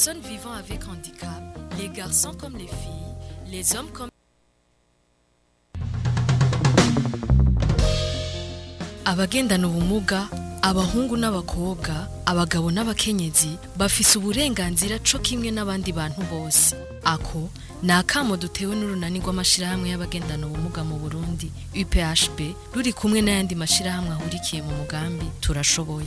personnes vivant avec handicap, les garçons comme les filles, les hommes comme abagendana ubumuga abahungu n'abakobwa abagabo n'abakenyezi bafise uburenganzira co kimwe n'abandi bantu bose ako ni akamo dutewe n'urunani rw'amashirahamwe y'abagendana ubumuga mu burundi uphb ruri kumwe n'ayandi mashirahamwe ahurikiye mu mugambi turashoboye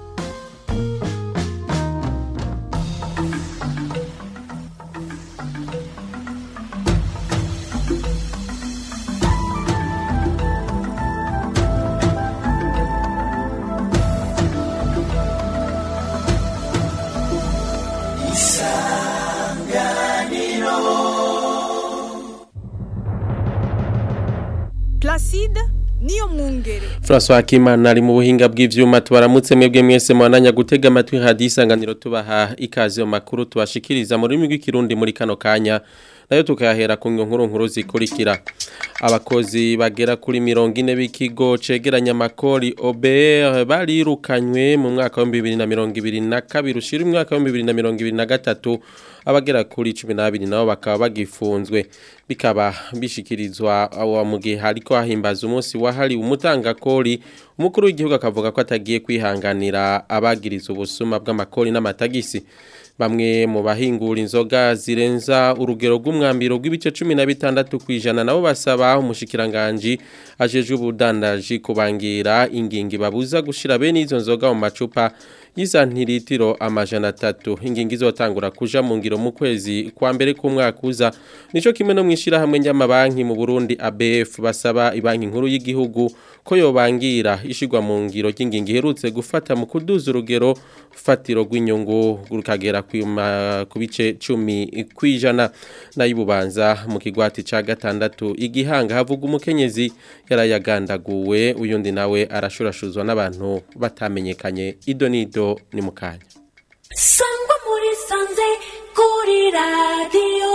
Placide niyo mwungere François Hakimana ari mu buhinga bw'ivyuma tubaramutse mwebwe mwese mwananya gutega amatwi hadi isanganiro tubaha ikaze mu makuru tubashikiriza mu rurimi rw'ikirundi muri kano kanya nayo tukayahera ku nkuru nkuru zikurikira abakozi bagera kuri mirongo ine b'ikigo cegeranya amakori OBR barirukanywe mu mwaka wa 2022 ushira umwaka wa 2023 abagera kuri 12 nabo bakaba bagifunzwe bikaba bishikirizwa awa mu gihe hariko hahimbaza umunsi wahari umutangakori umukuru w'igihugu akavuga ko atagiye kwihanganira abagiriza ubusuma bw'amakori n'amatagisi bamwe mu bahingura inzoga zirenza urugero rw'umwambiro rw'ibice 16 kwijana nabo basaba umushikiranganje ajeje ubudandaji kubangira ingingi babuza gushira bene izo nzoga mu macupa y'izantiritiro amajana atatu ingingi izotangura kuja mu ngiro mu kwezi kwa mbere k'umwaka uza nico kimwe no mwishira hamwe ry'amabanki mu Burundi ABF basaba ibanki nkuru y'igihugu ko yobangira ishigwa mu ngiro ry'ingingi herutse gufata mu kuduza urugero fatiro rw'inyungu rukagera ku bice 10 kwijana nayibubanza mu kigwati ca gatandatu igihanga havuga umukenyezi yarayagandaguwe uyundi nawe arashurashuzwa n'abantu batamenyekanye idonido ni mukanya sangwa muri sanze kuri radiyo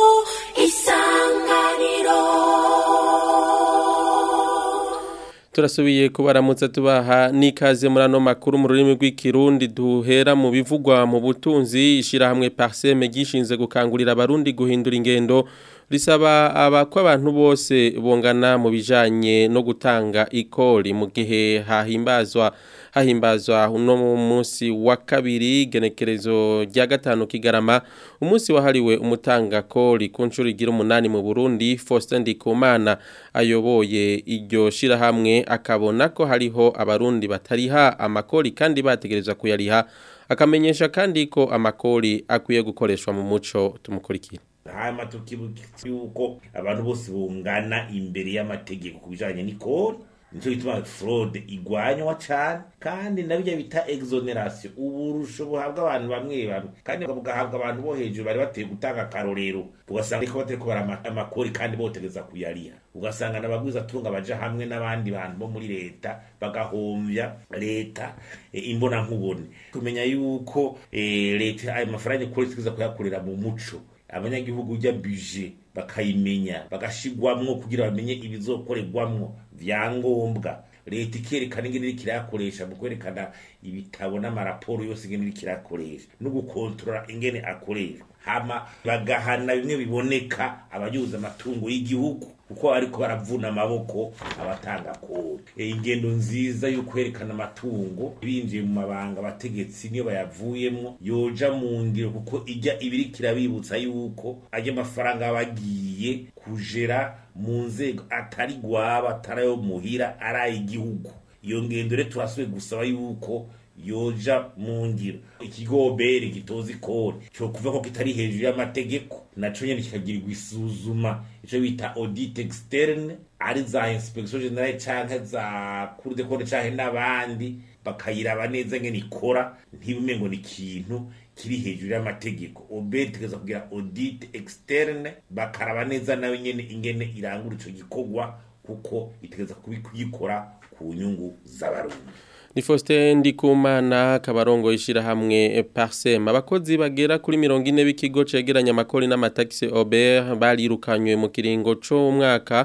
isanganiro turasubiye kubaramutsa tubaha n'ikaze muri ano makuru mu rurimi rw'ikirundi duhera mu bivugwa mu butunzi ishyirahamwe pariseme gishinze gukangurira abarundi guhindura ingendo risaba abako abantu bose bungana mu bijanye no gutanga ikori mu gihe hahimbazwa hahimbazwa uno munsi wa kabiri genekerezo rya gatanu kigarama umunsi wahariwe umutanga kori ku nshuro igira umunani mu Burundi Faustin Ndikumana ayoboye iryo shirahamwe akabona ko hariho abarundi batariha amakori kandi bategerezwa kuyariha akamenyesha kandi ko amakori akwiye gukoreshwa mu muco tumukurikira hama tukibuka yuko abantu bose bungana imbere y'amategeko ku bijanye n'ikori nico gituma fraude igwanywa cane kandi nabijya bita exoneration uburusho buhabwa abantu bamwe bamwe kandi bugahabwa abantu bo hejuru bari bateye gutanga akarorero ugasanga ariko batari kubara amakori kandi botegeza kuyariha ugasanga nabagwiza tunga baja hamwe n'abandi bantu bo muri leta bagahomvya leta e, imbona nkubone kumenya yuko e, leta ayo mafaranga ikora itegeza kuyakorera mu muco abanyagihugu ujya buje bakayimenya bagashigwamwo kugira bamenye ibizokorerwamwo vyangombwa leta ikerekana ingene iriko irayakoresha mu kwerekana ibitabo n'amaraporo yose ingene iriko irayakoresha no gukontorora ingene akoreshwa hama bagahana bimwe biboneka abayuza amatungo y'igihugu kuko ariko baravuna amaboko abatanga kode e, ingendo nziza yo kwerekana amatungo binjiye mu mabanga abategetsi niyo bayavuyemwo yoja mu ngiro kuko ijya ibiriko irabibutsa yuko ajya amafaranga bagiye kujera mu nzego atari gwaba atari ayo muhira ari ay'igihugu iyo ngendo rero turasubiye gusaba yuko yoja mu ngiro ikigo bere gitoza ikori cyo kuva ko kitari hejuru y'amategeko naco nyene kikagirirwa isuzuma ico bita audit externe ari za inspection generale canke za cour de compte canke n'abandi bakayiraba neza ngene ikora ntibume ngo ni ikintu kiri hejuru y'amategeko obedi tegeza kugira audit externe bakaraba neza nawe nyene ingene irangura ico gikorwa kuko itegeza kuyikora ku nyungu z'abarundi ni Faustin Ndikumana kabarongo ishira hamwe Parsem abakozi bagera kuri 40 b'ikigo cegeranya amakori n'amataxi Aubert barirukanywe mu kiringo cyo umwaka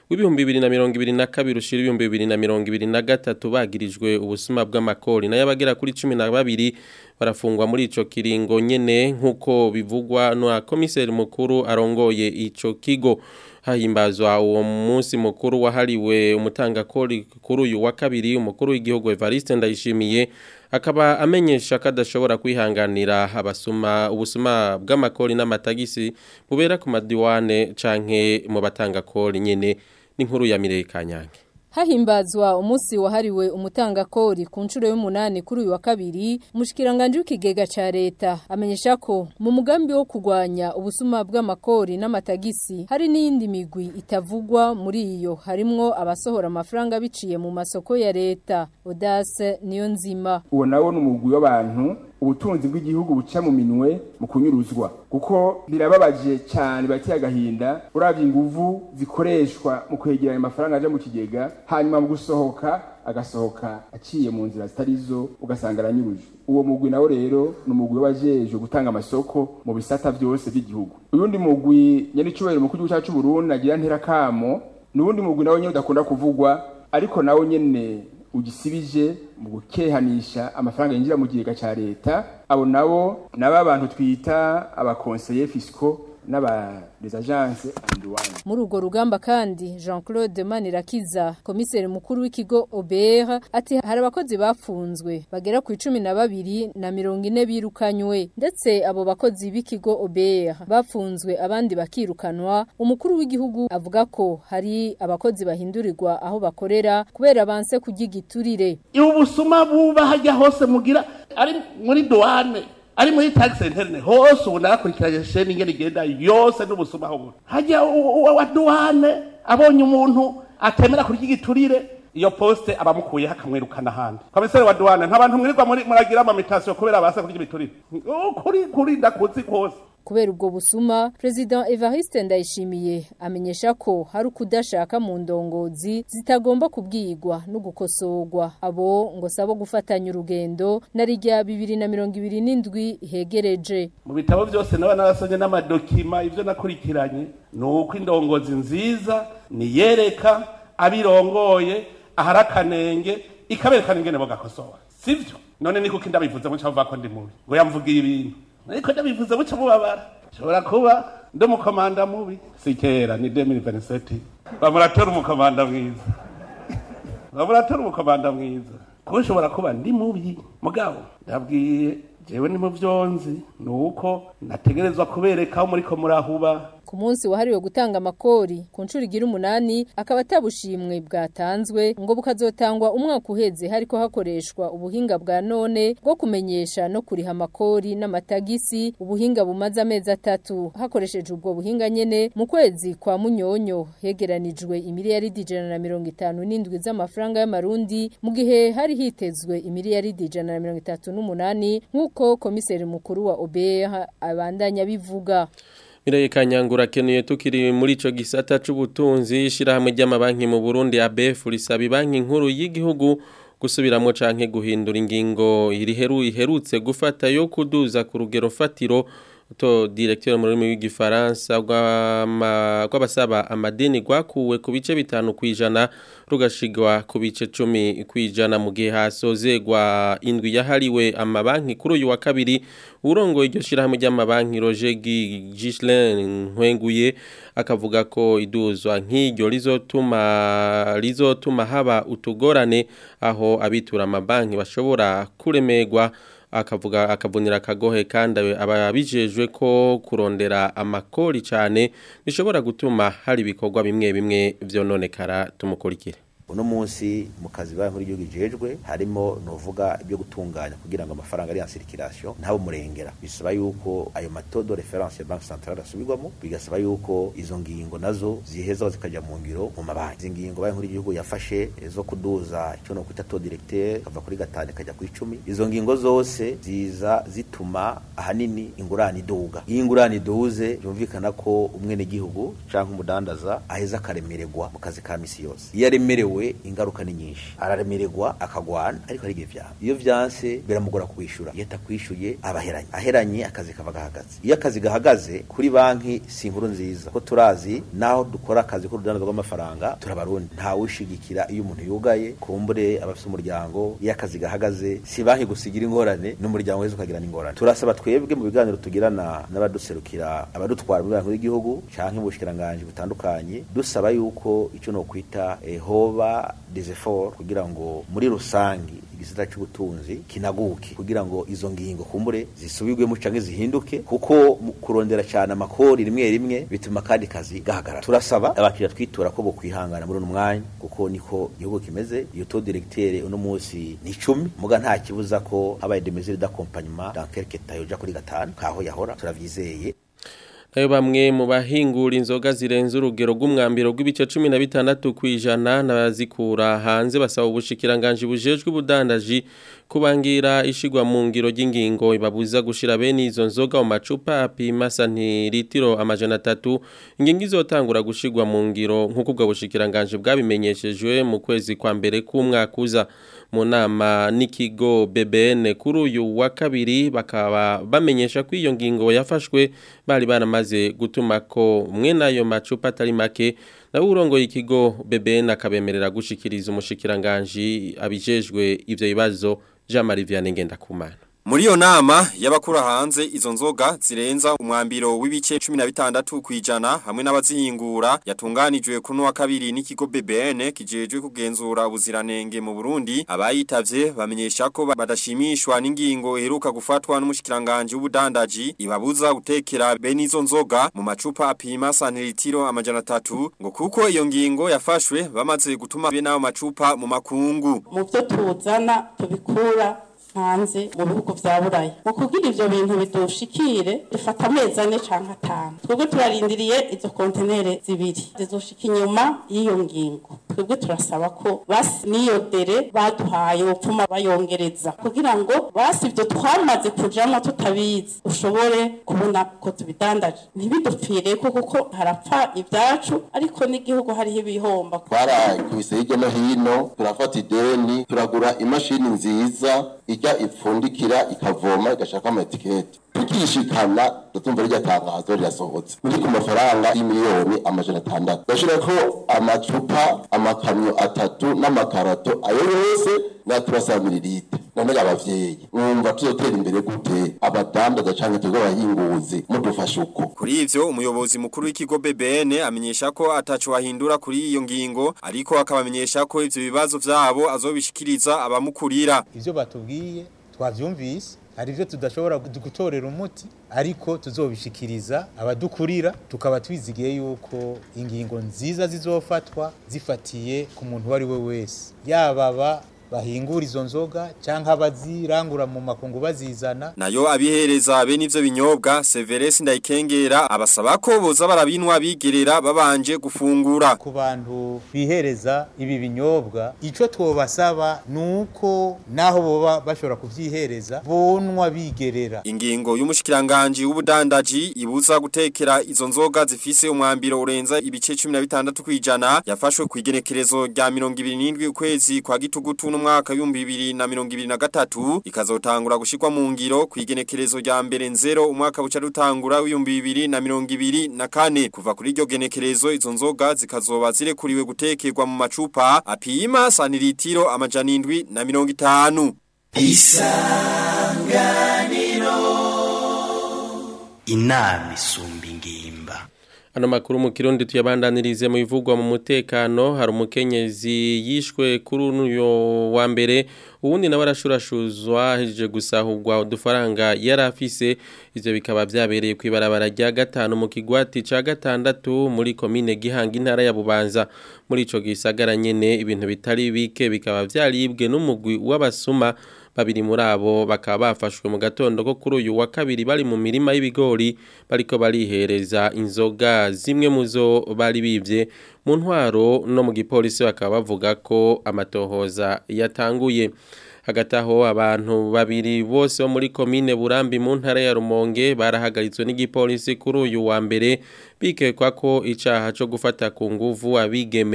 w'ibihumbi bibiri na mirongo ibiri na kabiri ushira ibihumbi bibiri na mirongo ibiri na gatatu bagirijwe ubusuma bw'amakori nayo abagera kuri cumi na babiri barafungwa muri ico kiringo nyene nk'uko bivugwa na komiseri mukuru arongoye ico kigo hahimbazwa uwo munsi mukuru wahariwe umutangakori kuri uyu wa kabiri umukuru w'igihugu Evariste Ndayishimiye akaba amenyesha ko adashobora kwihanganira abasuma ubusuma bw'amakori n'amatagisi bubera ku madiwane canke mu batangakori nyene n'inkuru ya Mireye Kanyange Hahimbazwa umunsi wahariwe umutangakori ku nshuro y'umunani kuri uyu wa kabiri umushikiranganje w'ikigega ca leta amenyesha ko mu mugambi wo kurwanya ubusuma bw'amakori n'amatagisi hari n'iyindi migwi itavugwa muri iyo harimwo abasohora amafaranga biciye mu masoko ya leta Audace niyo nzima uwo nawo ni umugwi w'abantu ubutunzi bw'igihugu buca mu minwe mu kunyuruzwa kuko birababaje cyane bateye agahinda uravye inguvu zikoreshwa mu kwegeranya amafaranga aja mu kigega hanyuma mu gusohoka agasohoka aciye mu nzira zitarizo ugasanga aranyuruje uwo mugwi nawo rero ni umugwi w'abajejwe gutanga amasoko mu bisata vyose by'igihugu uyundi mugwi nyenicubahiro mukuru w'igihugu cacu Burundi agira ntera kamo n'uwundi mugwi nawo nyene udakunda kuvugwa ariko nawo nyene ugisibije mu gukehanisha amafaranga yinjira mu kigega ca leta abo nabo naba abantu twita abakonseye fisco n'aba les agences andouane muri urwo rugamba kandi Jean-Claude Manirakiza komiseri mukuru w'ikigo OBR ati hari abakozi bafunzwe bagera ku 12 na 40 birukanywe ndetse abo bakozi b'ikigo OBR bafunzwe abandi bakirukanwa umukuru w'igihugu avuga ko hari abakozi bahindurirwa aho bakorera kubera banse kugigiturire ubusuma buba hajya hose mugira ari muri douane ari muri tax interne hose ubu narakurikiranye sheni ingene igenda yose n'ubusuma aho hajya wa douane abonye umuntu atemera kurya igiturire iyo poste abamukuyeho akamwirukana ahandi komiseri wa douane nk'abantu mwirirwa muragira amamitasiyo kubera basa kurya ibiturire kuri kuri ndakuzi kose kubera ubwo busuma President Evariste Ndayishimiye amenyesha ko hari ukudashaka mu ndongozi zitagomba kubwirwa no gukosorwa abo ngo sabo gufatanya urugendo na rijya 2027 hegereje mu bitabo byose naba narasonye n'amadokima ivyo nakurikiranye ni uko indongozi nziza niyereka abirongoye ahari akanenge ikaberekana ingene bagakosora sivyo none ni kuko ndabivuze muca bavuga ko ndi mubi ngo yamvugiye ibintu ariko ndabivuze buca mubabara shobora kuba ndi umukomanda mubi si kera ni 2027 bamuratora umukomanda mwiza bamuratora umukomanda mwiza kuko nshobora kuba ndi mubi mugabo ndabwiye jewe ni mu vyonzi ni uko nategerezwa kubereka aho muriko murahuba ku munsi wahariwe gutanga amakori ku nshuro igira umunani akaba atabushimwe bwatanzwe ngo bukazotangwa umwaka uheze hariko hakoreshwa ubuhinga bwa none bwo kumenyesha no kuriha amakori n'amatagisi ubuhinga bumaze amezi atatu hakoresheje ubwo buhinga nyene mu kwezi kwa munyonyo hegeranijwe imiliyaridi ijana na mirongo itanu n'indwi z'amafaranga y'amarundi mu gihe hari hitezwe imiliyaridi ijana na mirongo itatu n'umunani nk'uko komiseri mukuru wa OBR abandanya bivuga Mireye Kanyangura kenuye tukiri muri ico gisata c'ubutunzi shirahamwe ry'amabanki mu Burundi ABF risaba banki nkuru y'igihugu gusubiramwo canke guhindura ingingo iriheru iherutse gufata yo kuduza ku rugero fatiro to directeur mu rurimi rw'igifaransa rw'abasaba amadeni gwakuwe ku bice bitanu kwijana rugashigwa ku bice 10 kwijana mu gihe hasozegwa indwi yahariwe amabanki kuri uyu wa kabiri urongo iryo shirahamwe ry'amabanki Roger Gislin Nkwenguye akavuga ko iduzwa nk'iryo rizotuma rizotuma haba utugorane aho abitura amabanki bashobora kuremerwa akavuga akavunira akagohe kandi ababijejwe ko kurondera amakori cyane bishobora gutuma hari ibikorwa bimwe bimwe vyononekara tumukurikire uno munsi mu kazi banki nkuru y'igihugu ijejwe harimo novuga ibyo gutunganya kugira ngo amafaranga ari en circulation ntabo murengera bisaba yuko ayo matodo reference ya banki centrale asubirwamo bigasaba yuko izo ngingo nazo ziheza zikajya mu ngiro mu mabanki izi ngingo banki nkuru y'igihugu yafashe zo kuduza icyo no kwita taux directeur kava kuri gatanu kajya ku icumi izo ngingo zose ziza zituma ahanini ingurane iduga iyi ingurane iduze byumvikana ko umwene gihugu canke umudandaza aheza akaremererwa mu kazi ka misi yose iyo aremerewe agowe ingaruka ni nyinshi araremererwa akagwana ariko ari igihe vyaba iyo vyanse biramugora kwishura iyo atakwishuye abaheranye aheranye akazi kava gahagaze iyo akazi gahagaze kuri banki si inkuru nziza ko turazi naho dukora akazi k'urudandazwa rw'amafaranga turabarundi nta wishigikira iyo umuntu yugaye kumbure abafise umuryango iyo akazi gahagaze si banki gusigira ingorane n'umuryango wese ukagirana ingorane turasaba twebwe mu biganiro tugirana n'abaduserukira abadutwara mu biganiro by'igihugu canke mu bushikiranganji butandukanye dusaba yuko ico no kwita eh, hoba des efforts kugira ngo muri rusangi igisata cy'ubutunzi kinaguke kugira ngo izo ngingo kumbure zisubirwemo canke zihinduke kuko mu kurondera cyane amakori rimwe rimwe bituma kandi kazi gahagarara turasaba abakiriya twitura ko bokwihangana muri uno mwanya kuko niko igihugu kimeze iyo taux directeur uno munsi ni 10 muga nta kibuza ko habaye des mesures d'accompagnement dans quelques temps yoja kuri gatanu kaho yahora turavyizeye nayo bamwe mu bahingura inzoga zirenze urugero rw'umwambiro rw'ibice cumi na bitandatu ku ijana n'abazikura hanze basaba ubushikiranganje bujejwe ubudandaji kubangira ishigwa mu ngiro ry'ingingo ibabuza gushira bene izo nzoga mu macupa apima santiritiro amajana atatu ingingo izotangura gushigwa mu ngiro nk'uko ubwo bushikiranganje bwabimenyeshejwe mu kwezi kwa mbere k'umwaka uza mu nama n'ikigo BBN kuri uyu wa kabiri bakaba bamenyesha ko iyo ngingo yafashwe bari baramaze gutuma ko mwe nayo macupa atari make nawe urongoye ikigo BBN akabemerera gushikiriza umushikiranganje abijejwe ivyo bibazo Jean Marie Vianney Ngendakumana Muri iyo nama y'abakura hanze izo nzoga zirenza umwambiro w'ibice 16 kwijana hamwe n'abazihingura yatunganijwe kuno wa kabiri n'ikigo BBN kijejwe kugenzura ubuziranenge mu Burundi abayitavye bamenyesha ko badashimishwa n'ingingo iheruka gufatwa n'umushikiranganje w'ubudandaji ibabuza gutekera bene izo nzoga mu macupa apima santilitiro amajana 3 ngo kuko iyo ngingo yafashwe bamaze gutuma bene ayo macupa mu makungu mu byo tuzana tubikura hanze mu bihugu vya buraya mu kugira ivyo bintu bidushikire bifata amezi ane canke atanu twebwe turarindiriye izo kontenere zibiri zizoshika inyuma y'iyo ngingo twebwe turasaba ko basi n'iyo dere baduhaye bopfuma bayongereza kugira ngo basi ivyo twamaze kujamwo tutabizi ushobore kubona ko tubidandaje ntibidupfireko kuko harapfa ivyacu ariko n'igihugu hariho ibihomba twarakubise hirya no hino turafata ideni turagura imashini nziza ijya ipfundikira ikavoma igashaka amatiketi tukishikana tutumva rirya tangazo rirasohotse muri ku mafaranga y'imiliyoni amajana atandatu gashira ko amacupa amakamyo atatu n'amakarato ayo yose naturasaba mililite none abavyeyi mwumva tuzotera imbere gute abadandaza canke twebwe abahinguzi mudufasha uko Kuri ivyo umuyobozi mukuru w'ikigo BBN amenyesha ko ataco ahindura kuri iyo ngingo ariko akabamenyesha ko ivyo bibazo vyabo azobishikiriza abamukurira ivyo batubwiye twavyumvise hari ivyo tudashobora gutorera umuti ariko tuzobishikiriza abadukurira tukaba twizigiye yuko ingingo nziza zizofatwa zifatiye ku muntu wari we wese yababa bahingura izo nzoga canke abazirangura mu makungu bazizana nayo abihereza be n'ivyo binyobwa Severus Ndayikengera abasaba ko boza barabinwa bigerera babanje gufungura ku bantu bihereza ibi binyobwa ico twobasaba nuko naho boba bashobora kuvyihereza bonwa bigerera ingingo y'umushikiranganje w'ubudandaji ibuza gutekera izo nzoga zifise umwambiro urenza ibice 16 kwijana yafashwe ku igenekerezo rya 27 ukwezi kwa gitugutu n'umwaka w'ibihumbi bibiri na mirongo ibiri na gatatu ikazotangura gushikwa mu ngiro ku igenekerezo rya mbere nzero umwaka buca rutangura w'ibihumbi bibiri na mirongo ibiri na kane kuva kuri iryo genekerezo izo nzoga zikazoba zirekuriwe gutekerwa mu macupa apima santiritiro amajana indwi na mirongo itanu isanganiro inama isumba ingimba Ano makuru mu kirundi tuyabandanirize mu bivugwa mu mutekano hari umukenyezi yishwe kuri uyu wa mbere ubundi nawe arashurashuzwa hejeje gusahurwa udufaranga yari afise ivyo bikaba vyabereye ku ibarabara rya gatanu mu kigwati ca gatandatu muri komine Gihanga intara ya Bubanza muri ico gisagara nyene ibintu bitari bike bikaba vyaribwe n'umugwi w'abasuma babiri muri abo bakaba bafashwe mu gatondo ko kuri uyu wa kabiri bari mu mirima y'ibigori bariko barihereza inzoga zimwe mu zo bari bivye mu ntwaro no mu gipolisi bakaba bavuga ko amatohoza yatanguye hagati aho abantu babiri bose bo muri komine burambi mu ntara ya rumonge barahagaritswe n'igipolisi kuri uyu wa mbere bikekwa ko icaha co gufata ku nguvu abigeme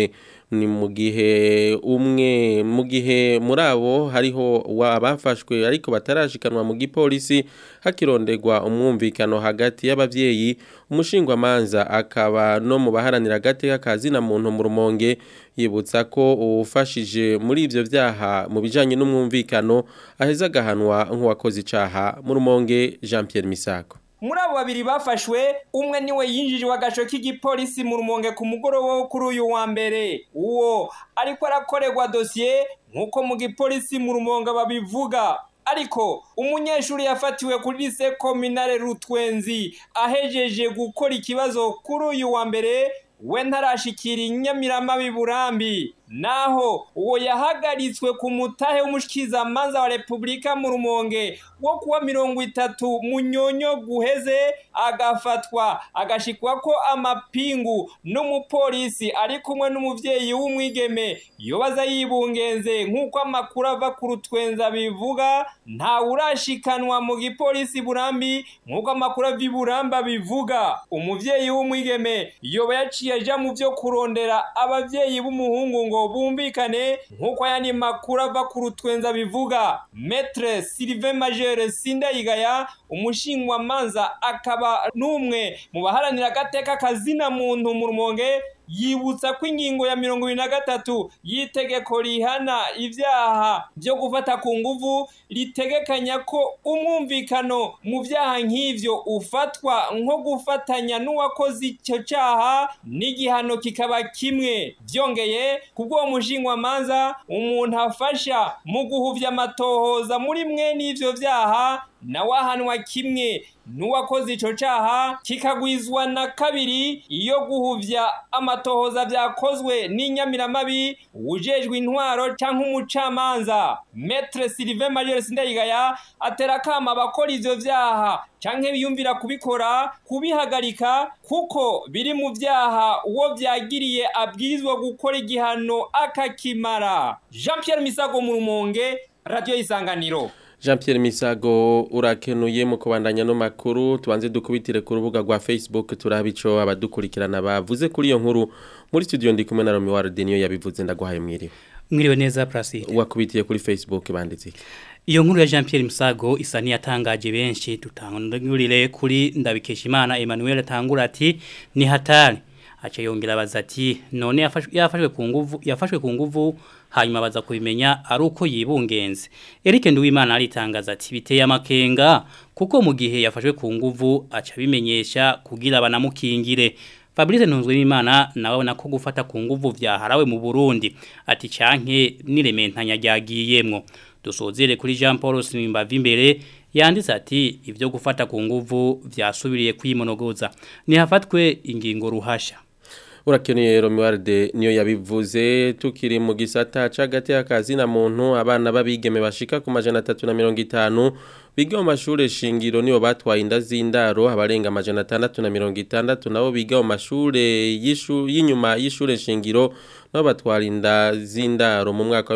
ni mu gihe umwe mu gihe muri abo hariho abafashwe ariko batarashikanwa mu gipolisi hakironderwa umwumvikano hagati y'abavyeyi umushingwamanza akaba no mu baharanira agateka kazi na muntu mu rumonge yibutsa ko uwufashije muri ivyo vyaha mu bijanye n'umwumvikano aheza agahanwa nk'uwakoze icaha mu rumonge Jean Pierre Misago muri abo babiri bafashwe umwe niwe yinjijwe agasho k'igipolisi mu rumonge ku mugoroba wo kuri uyu wa mbere uwo ariko arakorerwa dosiye nk'uko mu gipolisi mu rumonge babivuga ariko umunyeshuri yafatiwe kuri lise kominare rutwenzi ahejeje gukora ikibazo kuri uyu wa mbere we ntarashikira inyamirama biburambi naho uwo yahagaritswe ku mutahe w'umushikizamanza wa repubulika mu rumonge wo kuwa mirongo itatu munyonyo guheze agafatwa agashikwa ko amapingu n'umupolisi ari kumwe n'umuvyeyi w'umwigeme yobaza yibungenze nk'uko amakuru ava ku rutwenza bivuga nta urashikanwa mu gipolisi burambi nk'uko amakuru ava iburamba bivuga umuvyeyi w'umwigeme yoba yaciye aja mu vyo kurondera abavyeyi b'umuhungu ngo bumvikane nk'uko ayandi makuru ava ku rutwenza bivuga metre sylvain majere sindayigaya umushingwamanza akaba n'umwe mu baharanira agateka kazina muntu mu rumonge yibutsa ko ingingo ya mirongo ibiri na gatatu y'itegeko rihana ibyaha byo gufata ku nguvu ritegekanya ko umwumvikano mu byaha nk'ivyo ufatwa nko gufatanya n'uwakoze icyo cyaha n'igihano kikaba kimwe byongeye kubw'uwo mushingwamanza umuntu afasha mu guhuvya amatohoza muri mwe n'ivyo vyaha nawe ahanwa kimwe n'uwakoze ico caha kikagwizwa na kabiri iyo guhuvya amatohoza vyakozwe n'inyamiramabi ujejwe intwaro canke umucamanza metre sylvain major sindayigaya atera kama abakora ivyo vyaha canke biyumvira kubikora kubihagarika kuko biri mu vyaha uwo vyagiriye abwirizwa gukora igihano akakimara jean pierre misago mu rumonge radio y'isanganiro Jean Pierre Misago urakenuye mu kubandanya no makuru tubanze dukubitire ku rubuga rwa Facebook turabico abadukurikirana bavuze kuri iyo nkuru muri studio ndi kumwe na Romi Warde niyo yabivuze ndaguhaye mwiriwe mwiriwe neza Placide wakubitiye kuri Facebook banditse iki Iyo nkuru ya Jean Pierre Misago isa niyatangaje benshi tutangurire kuri Ndabikeshimana Emmanuel tangura ati ni hatari acha yongera baza ati none yafashwe yafashwe ku nguvu yafashwe ku nguvu hanyuma baza kubimenya ari uko yibungenze Eric Nduwimana aritangaza ati biteye amakenga kuko mu gihe yafashwe ku nguvu aca bimenyesha kugira banamukingire Fabrice Ntunzwimana nawe nako gufata ku nguvu vyaharawe mu Burundi ati canke nirementanya ryagiyemwo dusozere kuri Jean Paul Simbavi imbere yanditse ati ibyo gufata ku nguvu vyasubiriye kwimonogoza nihafatwe ingingo ruhasha Urakeneye Romualde niyo yabivuze tukiri mu gisata cagati akazi na muntu abana babigeme bashika ku majana 350 biga mu mashure shingiro nibo batwaye inda z'indaro abarenga amajana 660 nabo biga mu mashure y'ishu y'inyuma y'ishure shingiro nabo batwara inda z'indaro mu mwaka wa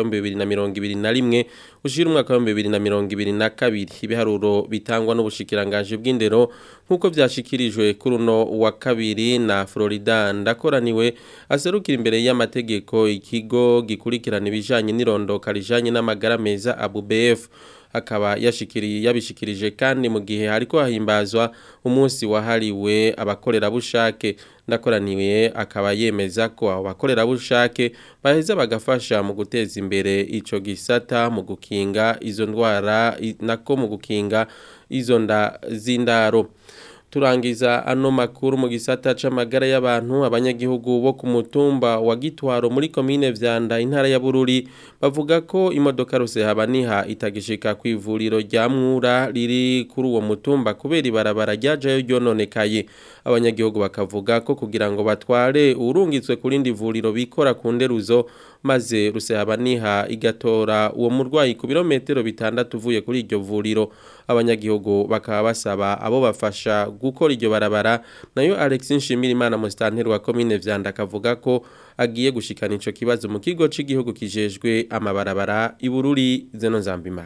2021 ushira umwaka wa 2022 ibiharuro bitangwa n'ubushikiranganje bw'indero nkuko byashikirijwe kuri uno wa kabiri na Florida ndakoraniwe aserukira imbere y'amategeko ikigo gikurikirana ibijanye n'irondoka rijanye n'amagara meza ABUBF akaba yashikiriye yabishikirije kandi mu gihe hariko hahimbazwa umunsi wahariwe abakorerabushake ndakoraniwe akaba yemeza ko abo bakorerabushake baheza bagafasha mu guteza imbere ico gisata mu gukinga izo ndwara nako mu gukinga izo nda z'indaro turangiza ano makuru mu gisata c'amagara y'abantu abanyagihugu bo ku mutumba wa Gitwaro muri commune Vyanda intara ya Bururi bavuga ko imodoka rose habaniha itagishika ku ivuriro rya Mwura riri kuri uwo mutumba kubera ibarabara ryajayo ryononekaye abanyagihugu bakavuga ko kugira ngo batware urungitswe kurindi vuriro bikora ku nderuzo maze rusehabaniha igatora uwo murwayi ku birometero bitandatu uvuye kuri iryo vuriro abanyagihugu bakaba basaba abo bafasha gukora iryo barabara nayo Alex Nshimirimana mustanteri wa commune Vyanda akavuga ko agiye gushikana ico kibazo mu kigo c'igihugu kijejwe amabarabara ibururi zeno nzambimana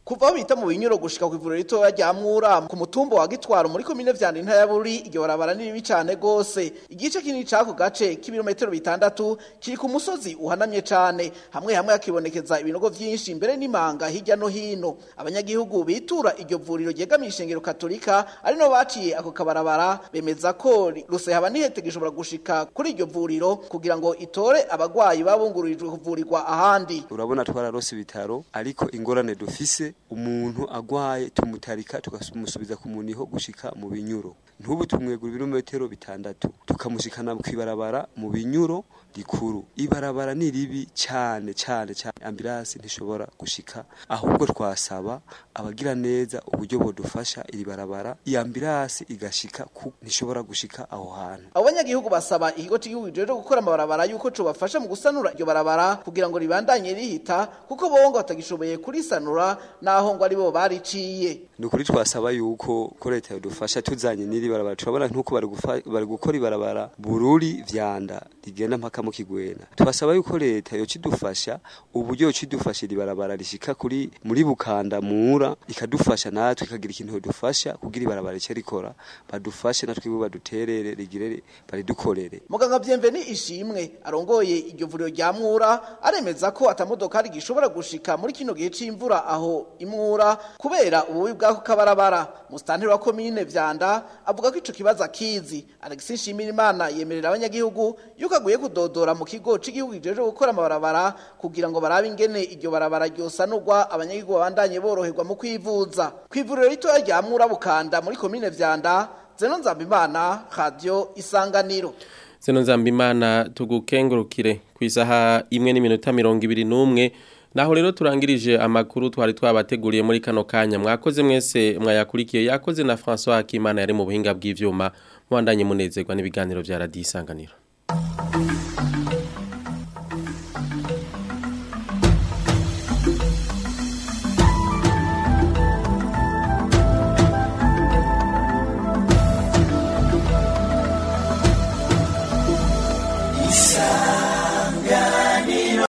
kuva aho bita mu binyuro gushika ku ivuriro ritoya rya Mwura ku mutumba wa Gitwaro muri komine vyanda intaya ya Buri iryo barabara ni ribi cane gose igice kinini cako gace kibirometero bitandatu kiri ku musozi uhanamye cane hamwe hamwe hakibonekeza ibinogo vyinshi imbere n'imanga hirya no hino abanyagihugu bitura iryo vuriro ryegamiye ishengero katolika ari no baciye ako kabarabara bemeza ko rusehaba nihete gishobora gushika kuri iryo vuriro kugira ngo itore abagwayi babungururijwe kuvurirwa ahandi urabona twararose ibitaro ariko ingorane dufise umuntu agwaye tumutarika tukamusubiza ku muniho gushika mu binyuro ntubu tumwegura ibirometero bitandatu tukamushikana kwibarabara mu binyuro rikuru ibarabara ni ribi cyane cyane cyane ambulance ntishobora gushika ahubwo twasaba abagira neza uburyo bodufasha iri barabara iyi ambulance igashika ku ntishobora gushika aho hantu abo banyagihugu basaba ikigo cy'igihugu rero gukora amabarabara yuko cobafasha mu gusanura iryo barabara kugira ngo ribandanye rihita kuko bo ngo batagishoboye kurisanura naho ngo aribo bariciye ni ukuri twasaba yuko ko leta yadufasha tuzanye n'iri barabara turabona nk'uko bari gufa- bari gukora ibarabara bururi vyanda rigenda mpaka mu kigwena twasaba yuko leta yocidufasha uburyo yocidufasha iri barabara rishika kuri muri bukanda mura ikadufasha natwe ikagira ikintu yodufasha kugira ibarabara rice rikora badufashe natwe ibo baduterere rigire baridukorere muganga Bienveni ishimwe arongoye iryo vuriro rya Mwura aremeza ko atamodokari gishobora gushika muri kino gihe c'imvura aho imwura kubera ububi bw'ako kabarabara mustanteri wa komine vyanda avuga ko ico kibazo akizi Alexis Nshimirimana yemerera abanyagihugu yuko aguye kudodora mu kigo c'igihugu kijeje gukora amabarabara kugira ngo barabe ingene iryo barabara ryosanurwa abanyagihugu babandanye boroherwa mu kwivuza kw'ivuriro ritoya rya Mwura Bukanda muri komine vyanda Zeno Nzambimana Radio Isanganiro Zeno Nzambimana tugukengurukire ku isaha imwe n'iminota mirongo ibiri n'umwe naho rero turangirije amakuru twari twabateguriye muri kano kanya mwakoze mwese mwayakurikiye yakoze na François Hakimana yari mu buhinga bw'ivyuma mwandanye munezerwa n'ibiganiro vya Radio Isanganiro